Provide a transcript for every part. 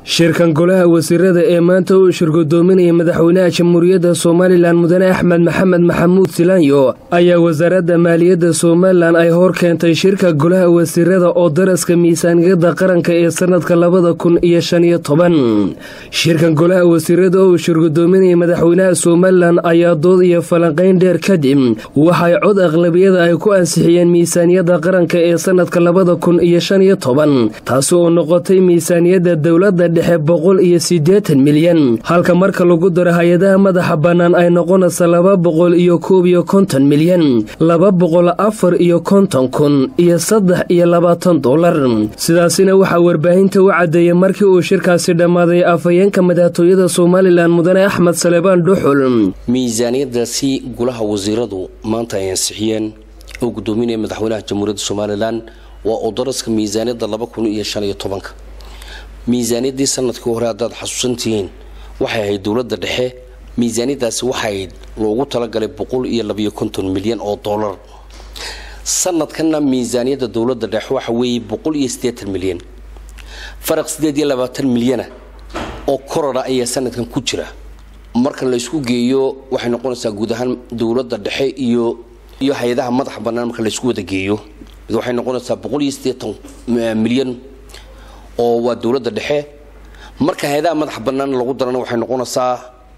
shirkan golaha wasiirada ee maanta uu shirgudoominaya madaxweynaha jamhuuriyadda somalilan mudane axmed maxamed maxamuud silaanyo ayaa wasaaradda maaliyadda somalilan ay hor keentay shirka golaha wasiirada oo daraska miisaaniyadda qaranka ee sanadka labada kun iyo shan iyo toban shirkan golaha wasiirada oo uu shirgudoominaya madaxweynaha somalilan ayaa dood iyo falanqayn dheer kadib waxay cod aqlabiyada ay ku ansixiyeen miisaaniyadda qaranka ee sanadka labada kun iyo shan iyo toban taasi oo noqotay miisaaniyadda dowladda dhexe boqol iyo siddeetan milyan halka marka lagu daro hay-adaha madaxa bannaan ay noqonaysa laba boqol iyo koob iyo konton milyan laba boqol afar iyo konton kun iyo saddex iyo labaatan dollar sidaasina waxaa warbaahinta u caddeeyey markii uu shirkaasi dhammaaday afhayeenka madaxtooyada somalilan mudane axmed salebaan dhuxul miisaaniyadaasi golaha wasiiradu maanta ay ansixiyeen oo gudoominaya madaxweynaha jamhuuriyadda somalilan waa oo daraska miisaaniyadda laba kun iyo shan iyo tobanka miisaaniyaddii sanadkii hore haddaad xasuusantihiin waxay ahayd dowladda dhexe miisaaniyadaasi waxaayd loogu talagalay boqol iyo labayo konton milyan oo dollar sanadkanna miisaaniyadda dowladda dhexe waxa weeye boqol iyo siddeetan milyan faraq siddeed iyo labaatan milyana oo korora ayaa sanadkan ku jira marka la isku geeyo waxay noqonaysaa guud ahaan dowladda dhexe iyo iyo hay-adaha madaxa bannaan marka la isku wada geeyo waxay noqonaysaa boqol iyo siddeetan milyan oo waa dowladda dhexe marka hay-adaha madaxa bannaan lagu darana waxay noqonaysaa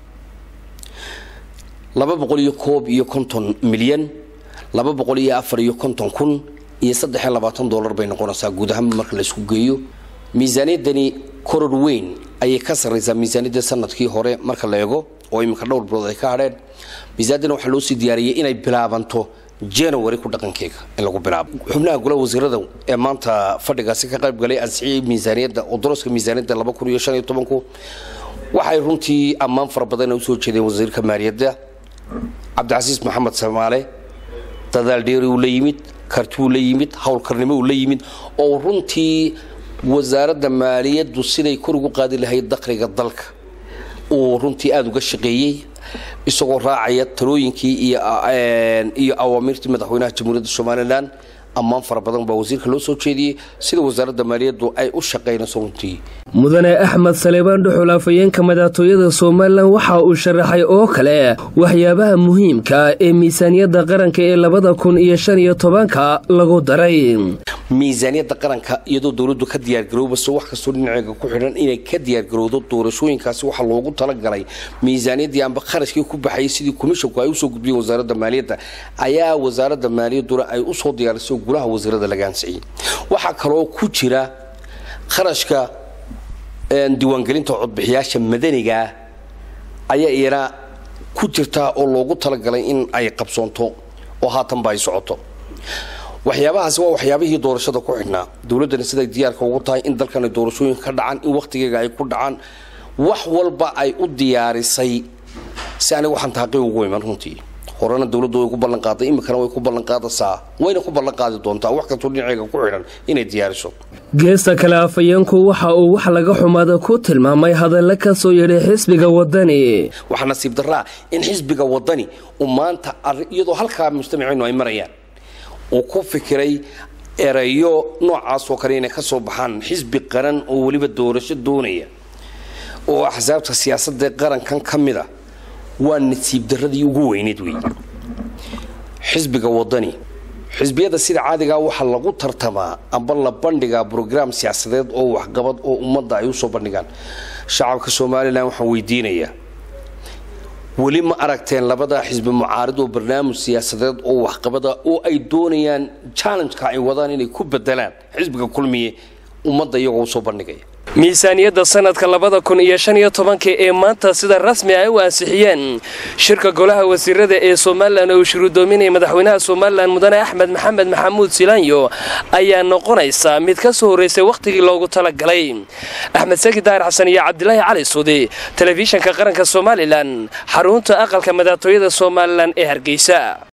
laba boqol iyo koob iyo konton milyan laba boqol iyo afar iyo konton kun iyo saddex iyo labaatan dollar bay noqonaysaa guud ahaan marka la isku geeyo miisaaniyaddani koror weyn ayay ka sarraysaa miisaaniyaddii sanadkii hore marka la eego oo iminka dhowr bilood ay ka hadheen miisaaniyaddana waxaa loo sii diyaariyey inay bilaabanto january ku dhaqankeega in lagu bilaabo xubnaha golaha wasiirada ee maanta fadhigaasi ka qayb galay ansixiyey miisaaniyadda oo daraska miisaaniyadda laba kun iyo shan iyo tobanku waxay runtii ammaan fara badan usoo jeedeen wasiirka maaliyadda cabdicasiis maxamed samaale dadaal dheeri uu la yimid karti uu la yimid howlkarnimo uu la yimid oo runtii wasaaradda maaliyaddu siday kor ugu qaadi lahayd dakhliga dalka uu runtii aada uga shaqeeyey isagoo raacaya talooyinkii iyo awaamiirtii madaxweynaha jamhuuriyadda somalilan ammaan fara badan baa wasiirka loo soo jeediyey sida wasaaradda maaliyaddu ay u shaqaynayso runtii mudane axmed salebaan dhuxul afhayeenka madaxtooyada somalilan waxa uu sharaxay oo kale waxyaabaha muhiimka ee miisaaniyadda qaranka ee labada kun iyo shan iyo tobanka lagu daray miisaaniyadda qaranka iyadoo dowladdu ka diyaargaroobayso wax kastoo dhinaceega ku xidhan inay ka diyaargarowdo doorashooyinkaasi waxaa loogu talagalay miisaaniyaddii amba kharashkii ku baxayay sidii komishonku ay usoo gudbiyeen wasaaradda maaliyadda ayaa wasaaradda maaliyadduna ay usoo diyaarisay golaha wasiirada laga ansixiyey waxaa kaloo ku jira kharashka diiwaangelinta codbixiyaasha madanigaa ayaa iyana ku jirtaa oo loogu talagalay in ay qabsoonto oo haatanba ay socoto waxyaabahaasi waa waxyaabihii doorashada ku xidhnaa dowladdana siday diyaarka ugu tahay in dalkan ay doorashooyinka ka dhacaan in wakhtigeega ay ku dhacaan wax walba ay u diyaarisay si aniga waxaan taaqii ugu iman runtii horena dowladdu way ku ballanqaaday iminkana way ku ballanqaadaysaa wayna ku ballanqaadi doontaa wax kastoo dhinaceega ku xidhan inay diyaariso geesta kale afhayeenku waxa uu wax laga xumaada ku tilmaamay hadalla ka soo yeedhay xisbiga wadani waxaa nasiib darraa in xisbiga wadani uu maanta iyadoo halkaa mujtamaceennu ay marayaan uu ku fikiray erayo noocaasoo kale inay ka soo baxaan xisbi qaran oo weliba doorasho doonaya oo axsaabta siyaasadda qarankan ka mid a waa nasiib daradii ugu weyneed wey xisbiga wadani xisbiyada sida caadigaa waxaa lagu tartamaa amba la bandhigaa brograam siyaasadeed oo waxqabad oo ummadda ay usoo bandhigaan shacabka somalilan waxaan weydiinayaa weli ma aragteen labada xisbi mucaarid oo barnaamij siyaasadeed oo waxqabada oo ay doonayaan challengeka ay wadaan inay ku bedelaan xisbiga kulmiye ummadda iyagoo usoo bandhigaya miisaaniyadda sanadka labada kun iyo shan iyo tobanka ee maanta sida rasmi ay u ansixiyeen shirka golaha wasiirada ee somalilan oo uu shirudoominaya madaxweynaha somalilan mudane axmed maxamed maxamuud silaanyo ayaa noqonaysa mid ka soo horraysay wakhtigii loogu talagalay axmed saki daahir xasan iyo cabdilaahi cali suudi telefishanka qaranka somalilan xarunta aqalka madaxtooyada somalilan ee hargeysa